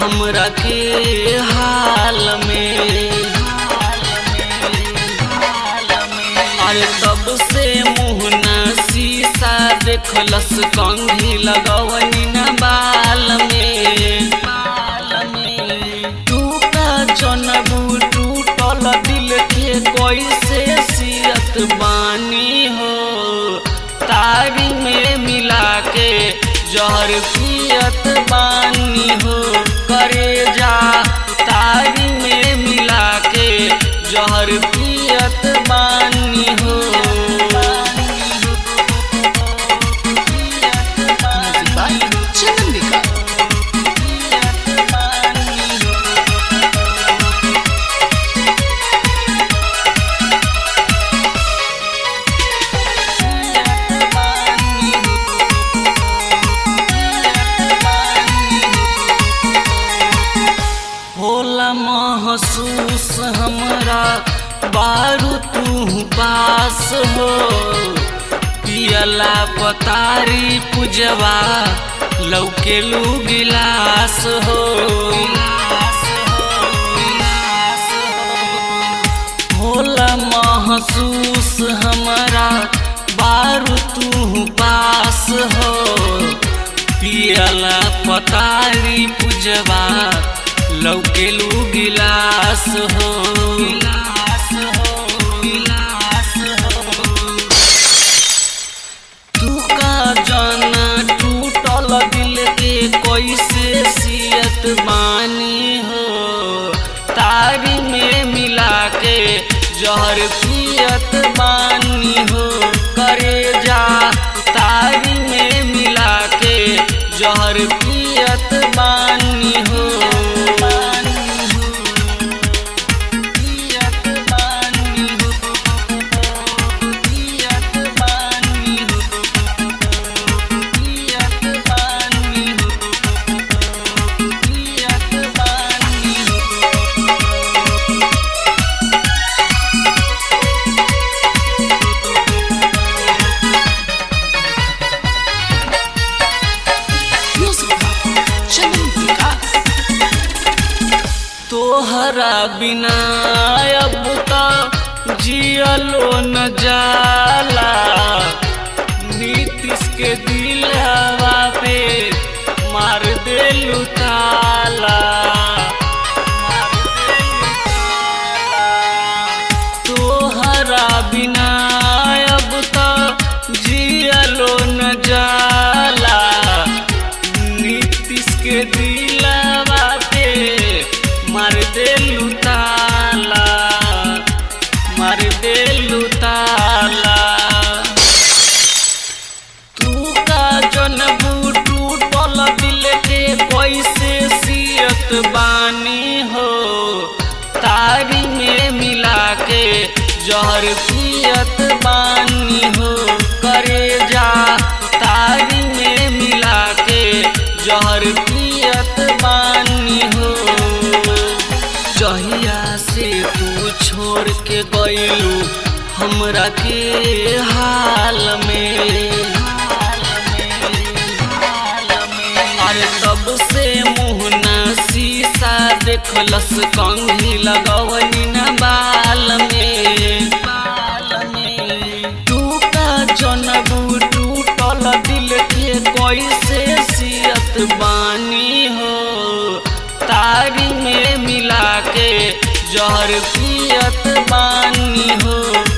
हमरा के हाल में अरे तब से मुहना शीशा देखलस कंघी लगवनी न बाल में टूटा जनबू टूटल दिल के कैसे सियत बानी हो तारी में मिला के जहर पियत बानी हो करे जा तारी में मिला के जहर पियत बानी हो Music by Chanandika. होला महसूस हमरा बारू तू पास हो पियला पतारी पुजवा लौकेलू गिलास हो होला महसूस हमरा बारू तू पास हो पियला पतारी पुजवा लौकेलू गिलास हो गिलास हो गिलास हो तू का जाना टूटल दिल के कैसे सियत बानी हो तारी में मिला के जहर पियत बानी हो करे जा तारी में मिला के जहर पियत बानी हो पियत बानी हो पियत बानी हो पियत बानी हो पियत बानी हो Music by Chanandika. तोहरा बिना अब तो जियलो न जाला नीतीश के दिलवा पे मार देलू ताला मार देलू ताला। तोहरा बिना अब तो जियलो न जाला नीतीश के दिलवा पे मार देलू ताला मार देलू ताला तू का जनबू टूटल दिल के कैसे सियत बानी हो तारी में मिला के जहर पियत बानी हो करे जा तारी में मिला के जहर पियत बानी हो जहिया से तू छोड़ के गइलू हमरा के हाल में अरे तब से मुहना शीशा देखलस कंघी लगवनी न बाल में तू का जनबू टूटल दिल के कैसे सियत बानी हो तारी में मिला के जहर पियत बानी हो